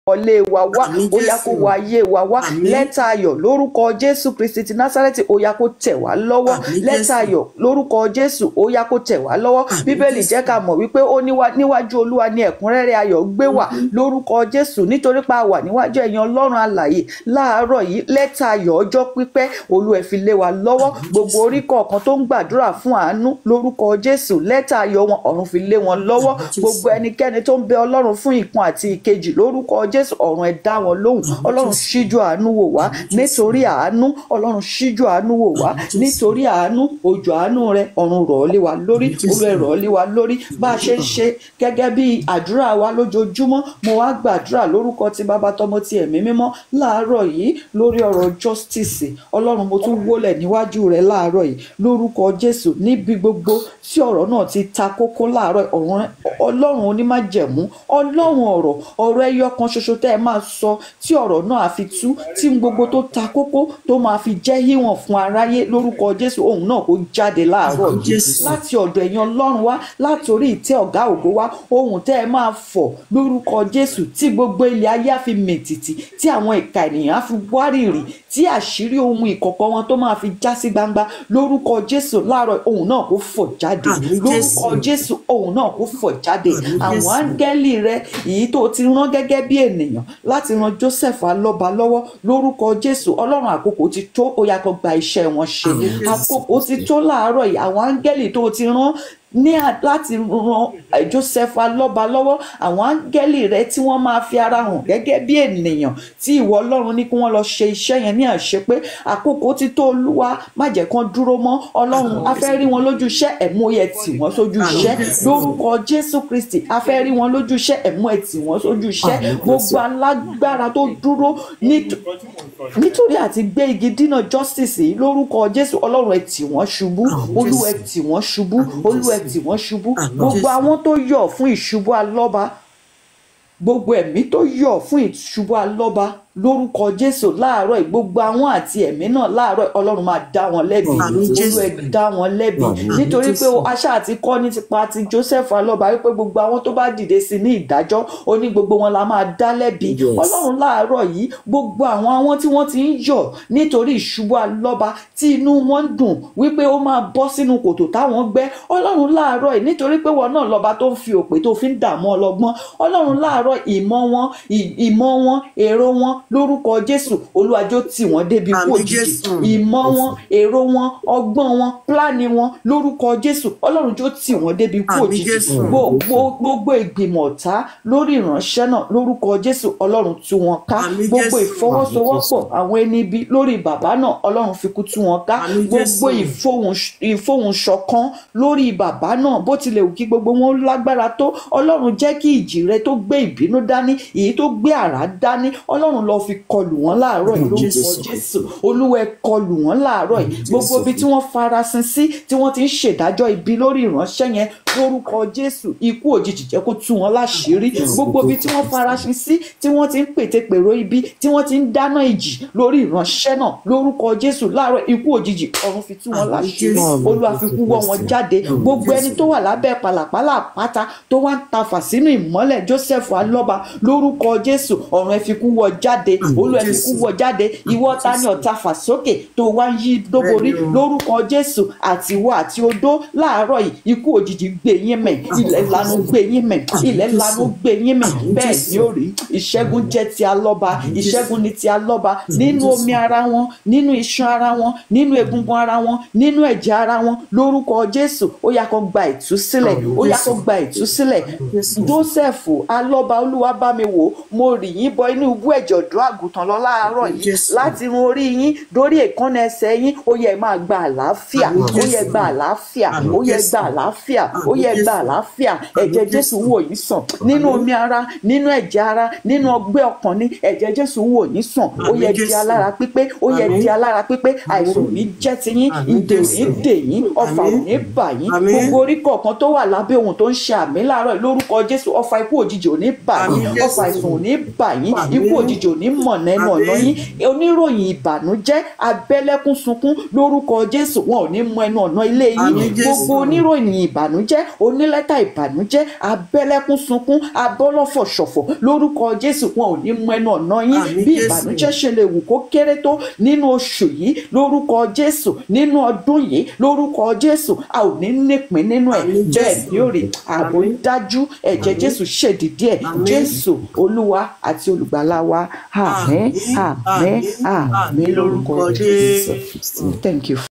wọlé wa wá Àmín ó yá kó Jésù. wọ ayé wa wá Àmín. lẹ́tà ayọ̀ lórúkọ jésù kristi ti násárẹ́tì ó yá kó tẹ̀ wá lọ́wọ́ Àmín lẹ́tà Jésù. ayọ̀ lórúkọ jésù ó yá kó tẹ̀ wá lọ́wọ́ Àmín bíbélì Jésù. jẹ́ ká mọ̀ wípé ó níwá- níwájú olúwa ní ẹ̀kúnrẹ́rẹ́ ayọ̀ gbé wà lórúkọ jésù nítorí pa wà níwájú ẹ̀yin ọlọ́run alààyè láàárọ̀ yìí lẹ́tà ayọ̀ ọjọ́ pípẹ́ olú ẹ̀ fi lé wa lọ́wọ́ gbogbo orí kọ̀ọ̀kan tó ń gbàdúrà fún àánú lórúkọ jésù lẹ́tà ayọ̀ wọn ọ̀run fi lé wọn lọ́wọ́ Àmín Jésù. gbogbo ẹnikẹ́ni tó ń bẹ ọlọ́run fún ìkan àti ìkejì lórúkọ jésù ọ̀run ẹ̀ dá wọn lóhùn ọlọ́run ṣíjú àánú wò wá nítorí àánú ọlọ́run ṣíjú àánú wò wá Àmín Jésù. nítorí àánú òjò àánú rẹ ọ̀run rọ̀ ọ́ lé wa lórí Àmín Jésù. olú ẹ̀ rọ̀ ọ́ lé wa lórí bá a ṣe ń ṣe gẹ́gẹ́ bí àdúrà wa lójoojúmọ́ mo wá gbàdúrà lórúkọ ti bàbá tọmọ ti ẹ̀mí mímọ́ láàárọ̀ yìí lórí ọ̀rọ̀ justice ọlọ́run mo tún wólẹ̀ níwájú rẹ láàárọ̀ yìí lórúkọ jésù níbi gbogbo tí ọ̀rọ̀ náà ti ta kókó láàárọ̀ ọ̀run ọlọ́run onímájẹ̀mú ọlọ́run ọ̀rọ̀ ọ̀rọ̀ ẹyọ kan ṣoṣo tẹ́ ẹ máa sọ tí ọ̀rọ̀ náà á fi tú tí gbogbo tó ta kókó tó máa fi jẹ́ híwọ̀n fún aráyé lórúkọ jésù òun náà kó jáde láàárọ̀ Àmín yìí Jésù. láti ọ̀dọ̀ ẹ̀yin ọlọ́run wá láti orí ìtẹ́ ọ̀gá ògo wá ohun tẹ́ ẹ máa fọ̀ lórúkọ jésù tí gbogbo ilẹ̀ ayé á fi mìtìtì tí àwọn ìka ènìyàn á fi wárìrì tí àṣírí ohun ìkọ̀kọ̀ wọn tó máa fi já sí gbangba lórúkọ jésù láàárọ̀ ohun náà kó fọ̀ jáde Àmín lórúkọ Jésù. jésù ohun náà kó fọ̀ jáde Àmín àwọn Jésù. áńgẹ́lì rẹ èyí tó ti rán gẹ́gẹ́ bí ènìyàn láti ran joseph alọ́ba lọ́wọ́ lórúkọ jésù ọlọ́run àkókò ti tó ó yá kó gba iṣẹ́ wọn ṣe Àmín Jésù. àkókò ti tó láàárọ̀ yìí àwọn áńgẹ́lì tó ti rán ní à- láti ran eh, joseph alọ́ba lọ́wọ́ àwọn áńgẹ́lì rẹ tí wọ́n máa fi ara hàn gẹ́gẹ́ bí ènìyàn tí ìwọ ọlọ́run ní kí wọ́n lọ ṣe iṣẹ́ yẹn ní àṣepé àkókò ti tó olúwa má jẹ́ kán dúró mọ́ ọlọ́run a fẹ́ rí wọn lójú iṣẹ́ ẹ̀mú yẹ tì wọ́n sójú iṣẹ́ lórúkọ jésù kristi a fẹ́ rí wọn lójú iṣẹ́ ẹ̀mú ẹ̀ tì wọ́n sójú iṣẹ́ Àmín. gbogbo alágbára tó dúró nít- nítorí àti gbé igi dínà justice yìí lórúkọ jésù ọlọ́run ẹ̀ tì wọ́n ṣubú Àmín olúwa ẹ̀ Jésù. tì wọ́n ṣubú Àmín olúwa ẹ̀ Jésù. tì wọ́n ṣubú Àmín gbogbo Jésù. àwọn tó yọ̀ fún ìṣubú alọ́ba gbogbo ẹ̀mí tó yọ̀ fún ìṣubú alọ́ba lórúkọ jésù láàárọ̀ yìí, gbogbo àwọn àti ẹ̀mí náà láàárọ̀ yìí, ọlọ́run máa dá wọn lẹ́bi Àmín Jésù. olú ẹ̀ dá wọn lẹ́bi Àmín nítorí pé Jésù. aṣá àti kọ́ ní tipa ti joseph alọ́ba wípé gbogbo àwọn tó bá dìde sí ní ìdájọ́ ó ní gbogbo wọn la máa dá lẹ́bi Yes. ọlọ́run láàárọ̀ yìí gbogbo àwọn àwọn tí wọ́n ti ń yọ̀ nítorí ìṣubú alọ́ba tí inú wọn ń dùn wípé ó máa bọ́ sínú kòtò táwọn gbẹ́ ọlọ́run láàárọ̀ yìí nítorí pé wọn náà lọ́ba tó ń fi òpè tó fi ń dààmú ọlọ́gbọ́n ọlọ́run láàárọ̀ ìmọ̀ wọn ì- ìmọ̀ wọn èrò wọn lórúkọ jésù olúwàjò tì wọ́n débi kú Àmín òjijì Jésù. ìmọ̀ wọn èrò wọn ọgbọ́n wọn pílánì wọn lórúkọ jésù ọlọ́run jó tì wọ́n débi kú Àmín òjijì Jésù. gbogbo gbogbo ìgbìmọ̀ ọ̀tá lórí ìránṣẹ́ náà lórúkọ jésù ọlọ́run tú wọn ká Àmín gbogbo Jésù. ìfọwọ́sowọ́pọ̀ àwọn ẹni ibi lórí bàbá náà ọlọ́run fi kú tú wọn ká Àmín gbogbo Jésù. ìfohùn- ìfohùnṣọ̀kan lórí bàbá náà bó tilẹ̀ wù kí gbogbo wọn lágbára tó ọlọ́run jẹ́ kí ìjì rẹ tó gbé ìbínú dání èyí tó gbé àrá dání ọlọ́run lọ fi kọlù wọn láàárọ̀ yìí lórúkọ Jésù. jésù olúwa ẹ kọlù wọn láàárọ̀ yìí gbogbo ibi tí wọ́n farasin sí tí wọ́n ti ń ṣèdájọ́ ibi lórí ìránṣẹ́ yẹn lórúkọ jésù ikú òjijì jẹ́ kó tú wọn láṣìírí gbogbo ibi tí wọ́n farasin sí tí wọ́n ti ń pètèpèrò ibi tí wọ́n ti ń dáná ìjì lórí ìránṣẹ́ náà lórúkọ jésù láàárọ̀ ikú òjijì ọ̀run fi tú wọn Àmín láṣìírí Jésù. olúwa fi kú wọ́ wọn jáde gbogbo ẹni tó wà lábẹ́ pàlàpàlà àpáta tó wá ń tafà sínú ìmọ́lẹ̀ joseph alọ́ba lórúkọ jésù ọ̀run ẹ fi kú wọ́ jáde olú ẹ fi kú wọ́ jáde ìwọ ta ni ọ̀tá fà sókè tó wá ń yí dóborí Bẹ́ẹ̀ni o. lórúkọ jésù àti ìwọ àti odó láàárọ̀ yìí ikú òjijì gbé yín mẹ̀ ilẹ̀ lanu gbé yín mẹ̀ ilẹ̀ lanu gbé yín mẹ̀ bẹ́ẹ̀ ni ó rí ìṣẹ́gun jẹ́ ti alọ́ba ìṣẹ́gun ni ti alọ́ba nínú omi ara wọn nínú iṣan ara wọn nínú egungun ara wọn nínú ẹ̀jẹ̀ ara wọn lórúkọ jésù ó yá kó gba ìtúsílẹ̀ ó yá kó gba ìtúsílẹ̀ joseph alọ́ba olúwa bá mi wò mo rì yín bọ inú ibú ẹ̀jẹ̀ ọ̀dọ́ àgùntàn lọ láàárọ̀ yìí Jésù. láti run orí yín dórí èékánná ẹsẹ̀ yín ó yẹ máa gba àlàáfíà Àmín ó yẹ Jésù. gba àlàáfíà Àmín ó yẹ Jésù. gba àlàáfíà ó Àmín yẹ gba Jésù. àlàáfíà ẹ̀jẹ̀ Àmín jésù Jésù. wò yín sàn nínú Àmín. omi ara nínú ẹ̀jẹ̀ ara nínú ọgbẹ́ ọkàn ní ẹ̀jẹ̀ jésù wò yín sàn ó Àmín yẹ di Jésù. alára pípé ó yẹ Àmín. di alára pípé àìsàn ò ní jẹ́ ti yín Àmín ìdè ò ní Jésù. dè yín ọfà ò Àmín. ní bà yín Àmín. gbogbo orí kọ̀ọ̀kan tó wà lábẹ́ ohun tó ń ṣe àmì láàárọ̀ yìí, lórúkọ jésù ọfà ikú òjijì ò ní bà yín Àmín Jésù. ọfà àìsàn ò ní bà yín Àmín. ikú òjijì ò ní ní mọ̀ nẹ́nu ọ̀nà yín oníròyìn ìbànújẹ́ abẹ́lẹ́kún sunkún lórúkọ jésù wọn ò ní mọ ẹnu ọ̀nà ilé yín Àmín Jésù. gbogbo oníròyìn ìbànújẹ́ onílẹ́tà ìbànújẹ́ abẹ́lẹ́kún sunkún abọ́lọ́fọ̀ ṣọ̀fọ̀ lórúkọ jésù wọn ò ní mọ ẹnu ọ̀nà yín Àmín bí Jésù. ìbànújẹ́ ṣe lè wù kó kéré tó nínú oṣù yìí lórúkọ jésù nínú ọdún yìí lórúkọ jésù a ò ní nípìn nínú ẹ̀ Àmín bẹ́ẹ̀ Jésù. ni ó rí ààbò ń dájú ẹ̀jẹ̀ jésù ṣèdìdí ẹ̀ Àmín. jésù olúwa àti olùgbàlà wa àmín Àmín, àmín àmín, àmín lórúkọ lórúkọ jésù Jésù. thank you.